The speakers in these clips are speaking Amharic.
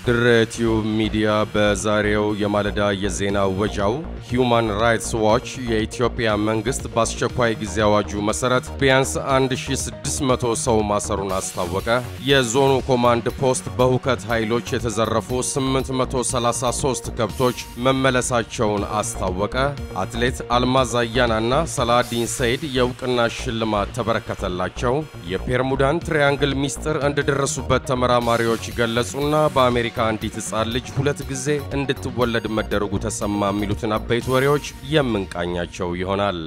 ድሬቲዩብ ሚዲያ በዛሬው የማለዳ የዜና ወጃው ሂዩማን ራይትስ ዋች የኢትዮጵያ መንግስት በአስቸኳይ ጊዜ አዋጁ መሰረት ቢያንስ 1600 ሰው ማሰሩን አስታወቀ። የዞኑ ኮማንድ ፖስት በሁከት ኃይሎች የተዘረፉ 833 ከብቶች መመለሳቸውን አስታወቀ። አትሌት አልማዝ አያናና ሰላዲን ሰይድ የእውቅና ሽልማት ተበረከተላቸው። የፔርሙዳን ትሪያንግል ሚስጥር እንደደረሱበት ተመራማሪዎች ገለጹና በአሜሪካ አንዲት ሕፃን ልጅ ሁለት ጊዜ እንድትወለድ መደረጉ ተሰማ የሚሉትን አበይት ወሬዎች የምንቃኛቸው ይሆናል።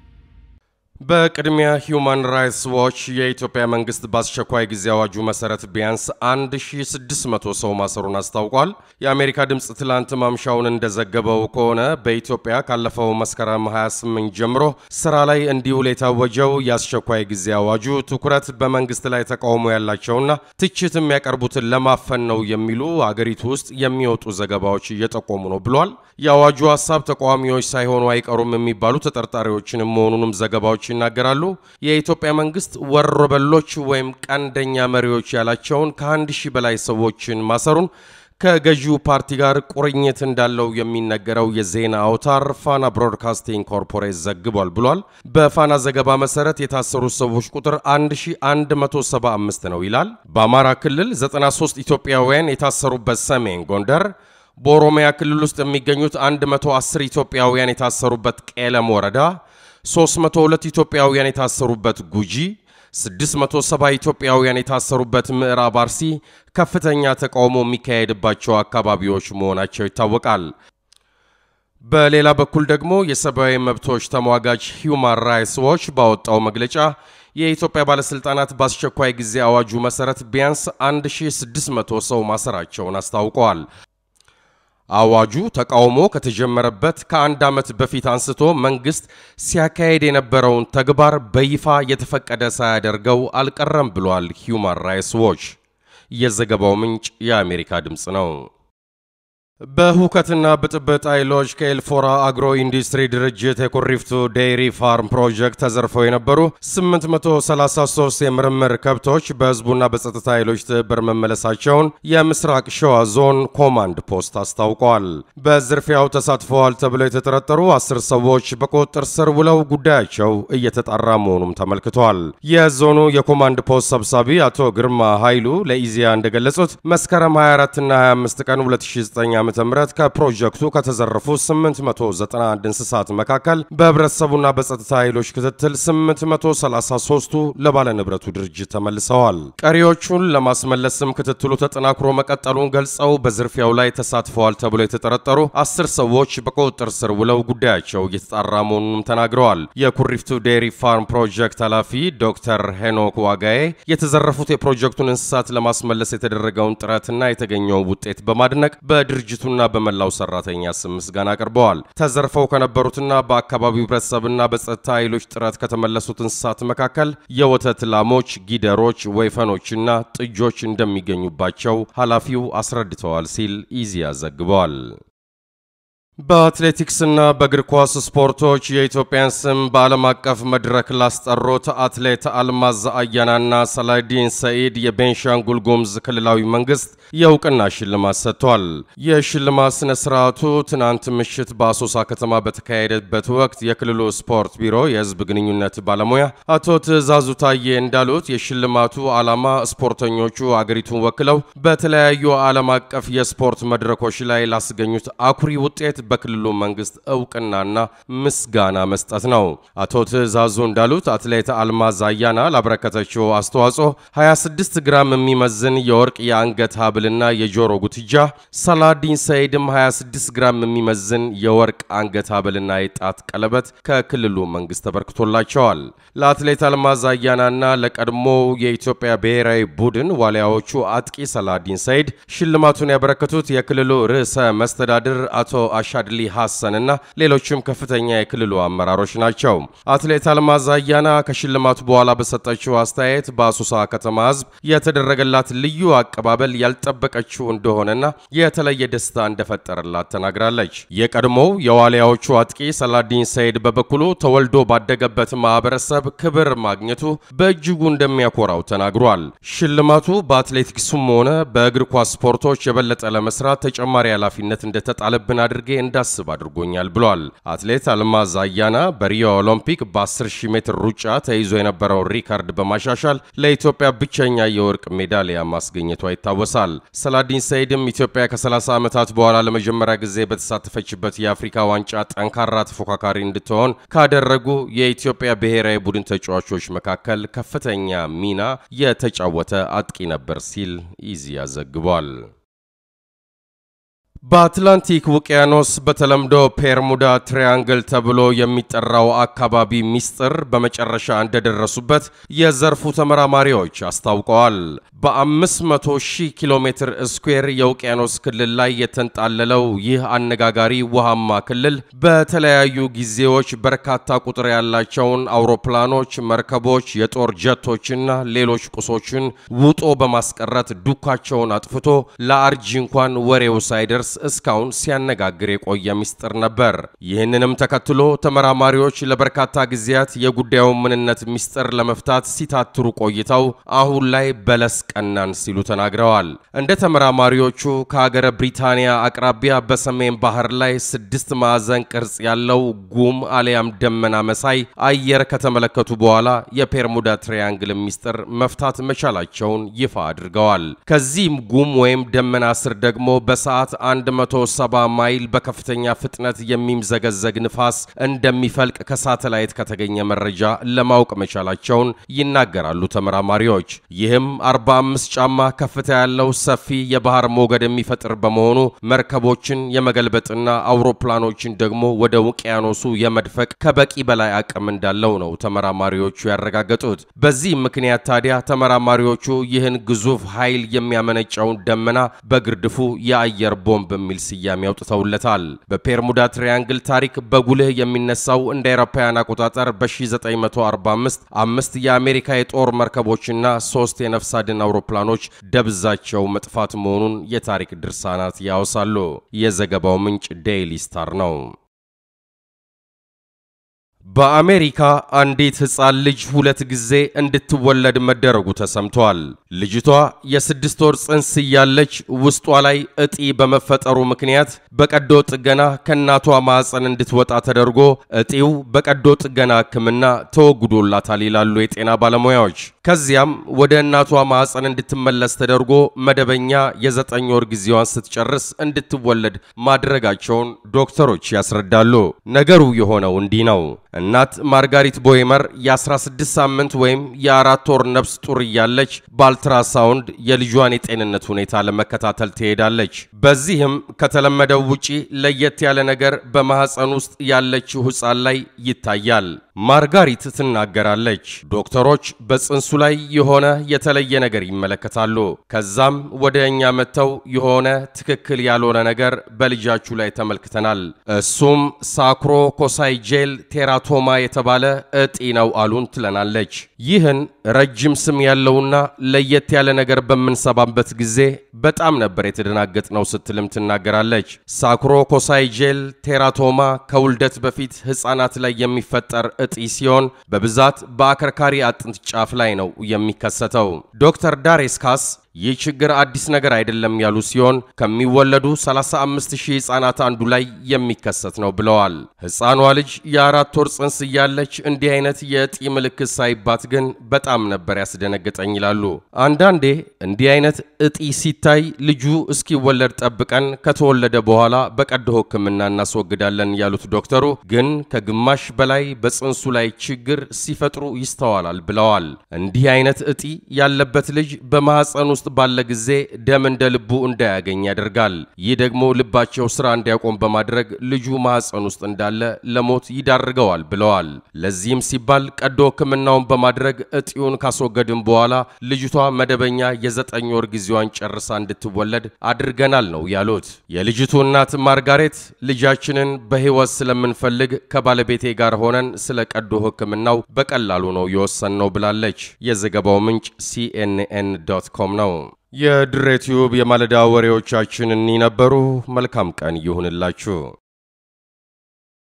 በቅድሚያ ሂዩማን ራይትስ ዋች የኢትዮጵያ መንግስት በአስቸኳይ ጊዜ አዋጁ መሰረት ቢያንስ 1600 ሰው ማሰሩን አስታውቋል። የአሜሪካ ድምፅ ትላንት ማምሻውን እንደዘገበው ከሆነ በኢትዮጵያ ካለፈው መስከረም 28 ጀምሮ ስራ ላይ እንዲውል የታወጀው የአስቸኳይ ጊዜ አዋጁ ትኩረት በመንግስት ላይ ተቃውሞ ያላቸውና ትችት የሚያቀርቡትን ለማፈን ነው የሚሉ አገሪቱ ውስጥ የሚወጡ ዘገባዎች እየጠቆሙ ነው ብሏል። የአዋጁ ሀሳብ ተቃዋሚዎች ሳይሆኑ አይቀሩም የሚባሉ ተጠርጣሪዎችንም መሆኑንም ዘገባዎች ይናገራሉ። የኢትዮጵያ መንግስት ወሮበሎች ወይም ቀንደኛ መሪዎች ያላቸውን ከአንድ ሺህ በላይ ሰዎችን ማሰሩን ከገዢው ፓርቲ ጋር ቁርኝት እንዳለው የሚነገረው የዜና አውታር ፋና ብሮድካስቲንግ ኮርፖሬት ዘግቧል ብሏል። በፋና ዘገባ መሰረት የታሰሩት ሰዎች ቁጥር 1175 ነው ይላል። በአማራ ክልል 93 ኢትዮጵያውያን የታሰሩበት ሰሜን ጎንደር በኦሮሚያ ክልል ውስጥ የሚገኙት 110 ኢትዮጵያውያን የታሰሩበት ቄለም ወረዳ 302 ኢትዮጵያውያን የታሰሩበት ጉጂ 670 ኢትዮጵያውያን የታሰሩበት ምዕራብ አርሲ ከፍተኛ ተቃውሞ የሚካሄድባቸው አካባቢዎች መሆናቸው ይታወቃል። በሌላ በኩል ደግሞ የሰብአዊ መብቶች ተሟጋች ሂዩማን ራይትስ ዎች ባወጣው መግለጫ የኢትዮጵያ ባለሥልጣናት በአስቸኳይ ጊዜ አዋጁ መሠረት ቢያንስ 1600 ሰው ማሰራቸውን አስታውቀዋል። አዋጁ ተቃውሞ ከተጀመረበት ከአንድ ዓመት በፊት አንስቶ መንግሥት ሲያካሄድ የነበረውን ተግባር በይፋ የተፈቀደ ሳያደርገው አልቀረም ብሏል ሂዩማን ራይትስ ዎች። የዘገባው ምንጭ የአሜሪካ ድምፅ ነው። በሁከትና ብጥብጥ ኃይሎች ከኤልፎራ አግሮ ኢንዱስትሪ ድርጅት የኩሪፍቱ ዴይሪ ፋርም ፕሮጀክት ተዘርፈው የነበሩ 833 የምርምር ከብቶች በሕዝቡና በጸጥታ ኃይሎች ትብብር መመለሳቸውን የምስራቅ ሸዋ ዞን ኮማንድ ፖስት አስታውቀዋል። በዝርፊያው ተሳትፈዋል ተብለው የተጠረጠሩ አስር ሰዎች በቁጥጥር ስር ውለው ጉዳያቸው እየተጣራ መሆኑም ተመልክቷል። የዞኑ የኮማንድ ፖስት ሰብሳቢ አቶ ግርማ ኃይሉ ለኢዜአ እንደገለጹት መስከረም 24ና 25 ቀን 2009 ዓ ዓ.ም ከፕሮጀክቱ ከተዘረፉ 891 እንስሳት መካከል በህብረተሰቡና በጸጥታ ኃይሎች ክትትል 833ቱ ለባለ ንብረቱ ድርጅት ተመልሰዋል። ቀሪዎቹን ለማስመለስም ክትትሉ ተጠናክሮ መቀጠሉን ገልጸው በዝርፊያው ላይ ተሳትፈዋል ተብሎ የተጠረጠሩ አስር ሰዎች በቁጥጥር ስር ውለው ጉዳያቸው እየተጣራ መሆኑንም ተናግረዋል። የኩሪፍቱ ዴሪ ፋርም ፕሮጀክት ኃላፊ ዶክተር ሄኖክ ዋጋዬ የተዘረፉት የፕሮጀክቱን እንስሳት ለማስመለስ የተደረገውን ጥረትና የተገኘውን ውጤት በማድነቅ በድርጅቱ ና በመላው ሰራተኛ ስም ምስጋና አቅርበዋል። ተዘርፈው ከነበሩትና በአካባቢው ህብረተሰብና በጸጥታ ኃይሎች ጥረት ከተመለሱት እንስሳት መካከል የወተት ላሞች፣ ጊደሮች፣ ወይፈኖችና ጥጆች እንደሚገኙባቸው ኃላፊው አስረድተዋል ሲል ኢዜአ ዘግበዋል። በአትሌቲክስና በእግር ኳስ ስፖርቶች የኢትዮጵያን ስም በዓለም አቀፍ መድረክ ላስጠሩት አትሌት አልማዝ አያናና ሰላዲን ሰኢድ የቤንሻንጉል ጉሙዝ ክልላዊ መንግስት የእውቅና ሽልማት ሰጥቷል። የሽልማት ስነ ስርዓቱ ትናንት ምሽት በአሶሳ ከተማ በተካሄደበት ወቅት የክልሉ ስፖርት ቢሮ የህዝብ ግንኙነት ባለሙያ አቶ ትዕዛዙ ታዬ እንዳሉት የሽልማቱ ዓላማ ስፖርተኞቹ አገሪቱን ወክለው በተለያዩ ዓለም አቀፍ የስፖርት መድረኮች ላይ ላስገኙት አኩሪ ውጤት በክልሉ መንግስት እውቅናና ምስጋና መስጠት ነው። አቶ ትዕዛዙ እንዳሉት አትሌት አልማዝ አያና ላበረከተችው አስተዋጽኦ 26 ግራም የሚመዝን የወርቅ የአንገት ሀብልና የጆሮ ጉትጃ፣ ሰላዲን ሰይድም 26 ግራም የሚመዝን የወርቅ አንገት ሀብልና የጣት ቀለበት ከክልሉ መንግስት ተበርክቶላቸዋል። ለአትሌት አልማዝ አያናና ለቀድሞው የኢትዮጵያ ብሔራዊ ቡድን ዋሊያዎቹ አጥቂ ሰላዲን ሰይድ ሽልማቱን ያበረከቱት የክልሉ ርዕሰ መስተዳድር አቶ ሻድሊ ሐሰን እና ሌሎችም ከፍተኛ የክልሉ አመራሮች ናቸው። አትሌት አልማዝ አያና ከሽልማቱ በኋላ በሰጠችው አስተያየት በአሶሳ ከተማ ሕዝብ የተደረገላት ልዩ አቀባበል ያልጠበቀችው እንደሆነና የተለየ ደስታ እንደፈጠረላት ተናግራለች። የቀድሞው የዋሊያዎቹ አጥቂ ሰላዲን ሰይድ በበኩሉ ተወልዶ ባደገበት ማህበረሰብ ክብር ማግኘቱ በእጅጉ እንደሚያኮራው ተናግሯል። ሽልማቱ በአትሌቲክሱም ሆነ በእግር ኳስ ስፖርቶች የበለጠ ለመስራት ተጨማሪ ኃላፊነት እንደተጣለብን አድርጌ እንዳስብ አድርጎኛል ብሏል። አትሌት አልማዝ አያና በሪዮ ኦሎምፒክ በ10 ሜትር ሩጫ ተይዞ የነበረውን ሪካርድ በማሻሻል ለኢትዮጵያ ብቸኛ የወርቅ ሜዳሊያ ማስገኘቷ ይታወሳል። ሰላዲን ሰይድም ኢትዮጵያ ከ30 ዓመታት በኋላ ለመጀመሪያ ጊዜ በተሳተፈችበት የአፍሪካ ዋንጫ ጠንካራ ተፎካካሪ እንድትሆን ካደረጉ የኢትዮጵያ ብሔራዊ ቡድን ተጫዋቾች መካከል ከፍተኛ ሚና የተጫወተ አጥቂ ነበር ሲል ኢዜአ ዘግቧል። በአትላንቲክ ውቅያኖስ በተለምዶ ፔርሙዳ ትሪያንግል ተብሎ የሚጠራው አካባቢ ሚስጥር በመጨረሻ እንደደረሱበት የዘርፉ ተመራማሪዎች አስታውቀዋል። በ500 ሺህ ኪሎ ሜትር ስኩዌር የውቅያኖስ ክልል ላይ የተንጣለለው ይህ አነጋጋሪ ውሃማ ክልል በተለያዩ ጊዜዎች በርካታ ቁጥር ያላቸውን አውሮፕላኖች፣ መርከቦች፣ የጦር ጀቶችና ሌሎች ቁሶችን ውጦ በማስቀረት ዱካቸውን አጥፍቶ ለአርጂ እንኳን ወሬው ሳይደርስ እስካሁን ሲያነጋግር የቆየ ሚስጥር ነበር። ይህንንም ተከትሎ ተመራማሪዎች ለበርካታ ጊዜያት የጉዳዩን ምንነት ሚስጥር ለመፍታት ሲታትሩ ቆይተው አሁን ላይ በለስ ቀናን ሲሉ ተናግረዋል። እንደ ተመራማሪዎቹ ከሀገረ ብሪታንያ አቅራቢያ በሰሜን ባህር ላይ ስድስት ማዕዘን ቅርጽ ያለው ጉም አሊያም ደመና መሳይ አየር ከተመለከቱ በኋላ የፔርሙዳ ትሪያንግል ሚስጥር መፍታት መቻላቸውን ይፋ አድርገዋል። ከዚህም ጉም ወይም ደመና ስር ደግሞ በሰዓት 170 ማይል በከፍተኛ ፍጥነት የሚምዘገዘግ ንፋስ እንደሚፈልቅ ከሳተላይት ከተገኘ መረጃ ለማወቅ መቻላቸውን ይናገራሉ ተመራማሪዎች። ይህም 45 ጫማ ከፍታ ያለው ሰፊ የባህር ሞገድ የሚፈጥር በመሆኑ መርከቦችን የመገልበጥና አውሮፕላኖችን ደግሞ ወደ ውቅያኖሱ የመድፈቅ ከበቂ በላይ አቅም እንዳለው ነው ተመራማሪዎቹ ያረጋገጡት። በዚህ ምክንያት ታዲያ ተመራማሪዎቹ ይህን ግዙፍ ኃይል የሚያመነጨውን ደመና በግርድፉ የአየር ቦምብ በሚል ስያሜ አውጥተውለታል። በፔርሙዳ ትሪያንግል ታሪክ በጉልህ የሚነሳው እንደ አውሮፓውያን አቆጣጠር በ1945 አምስት የአሜሪካ የጦር መርከቦችና ሶስት የነፍስ አድን አውሮፕላኖች ደብዛቸው መጥፋት መሆኑን የታሪክ ድርሳናት ያወሳሉ። የዘገባው ምንጭ ዴይሊ ስታር ነው። በአሜሪካ አንዲት ሕፃን ልጅ ሁለት ጊዜ እንድትወለድ መደረጉ ተሰምቷል። ልጅቷ የስድስት ወር ጽንስ እያለች ውስጧ ላይ እጢ በመፈጠሩ ምክንያት በቀዶ ጥገና ከእናቷ ማዕፀን እንድትወጣ ተደርጎ እጢው በቀዶ ጥገና ሕክምና ተወግዶላታል ይላሉ የጤና ባለሙያዎች። ከዚያም ወደ እናቷ ማዕፀን እንድትመለስ ተደርጎ መደበኛ የዘጠኝ ወር ጊዜዋን ስትጨርስ እንድትወለድ ማድረጋቸውን ዶክተሮች ያስረዳሉ። ነገሩ የሆነው እንዲህ ነው። እናት ማርጋሪት ቦይመር የ16 ሳምንት ወይም የአራት ወር ነፍስ ጡር እያለች በአልትራሳውንድ የልጇን የጤንነት ሁኔታ ለመከታተል ትሄዳለች። በዚህም ከተለመደው ውጪ ለየት ያለ ነገር በማኅፀን ውስጥ ያለችው ሕፃን ላይ ይታያል። ማርጋሪት ትናገራለች። ዶክተሮች በጽንሱ ላይ የሆነ የተለየ ነገር ይመለከታሉ። ከዛም ወደ እኛ መጥተው የሆነ ትክክል ያልሆነ ነገር በልጃችሁ ላይ ተመልክተናል፣ እሱም ሳክሮ ኮሳይ ጄል ቴራቶማ የተባለ እጢ ነው አሉን ትለናለች። ይህን ረጅም ስም ያለውና ለየት ያለ ነገር በምንሰባበት ጊዜ በጣም ነበር የተደናገጥ ነው ስትልም ትናገራለች። ሳክሮ ኮሳይ ጄል ቴራቶማ ከውልደት በፊት ሕፃናት ላይ የሚፈጠር እጢ ሲሆን በብዛት በአከርካሪ አጥንት ጫፍ ላይ ነው የሚከሰተው። ዶክተር ዳሬስካስ ይህ ችግር አዲስ ነገር አይደለም ያሉ ሲሆን ከሚወለዱ 35 ሺህ ሕፃናት አንዱ ላይ የሚከሰት ነው ብለዋል። ሕፃኗ ልጅ የአራት ወር ጽንስ እያለች እንዲህ አይነት የእጢ ምልክት ሳይባት ግን በጣም ነበር ያስደነገጠኝ ይላሉ። አንዳንዴ እንዲህ አይነት እጢ ሲታይ ልጁ እስኪወለድ ጠብቀን ከተወለደ በኋላ በቀዶ ሕክምና እናስወግዳለን ያሉት ዶክተሩ ግን ከግማሽ በላይ በጽንሱ ላይ ችግር ሲፈጥሩ ይስተዋላል ብለዋል። እንዲህ አይነት እጢ ያለበት ልጅ በማኅፀን ውስጥ ውስጥ ባለ ጊዜ ደም እንደ ልቡ እንዳያገኝ ያደርጋል። ይህ ደግሞ ልባቸው ስራ እንዲያቆም በማድረግ ልጁ ማህፀን ውስጥ እንዳለ ለሞት ይዳርገዋል ብለዋል። ለዚህም ሲባል ቀዶ ሕክምናውን በማድረግ እጢውን ካስወገድን በኋላ ልጅቷ መደበኛ የዘጠኝ ወር ጊዜዋን ጨርሳ እንድትወለድ አድርገናል ነው ያሉት። የልጅቱ እናት ማርጋሬት ልጃችንን በሕይወት ስለምንፈልግ ከባለቤቴ ጋር ሆነን ስለ ቀዶ ሕክምናው በቀላሉ ነው የወሰንነው ብላለች። የዘገባው ምንጭ ሲኤንኤን ዶት ኮም ነው። የድሬ ቲዩብ የማለዳ ወሬዎቻችን እኒ ነበሩ። መልካም ቀን ይሁንላችሁ።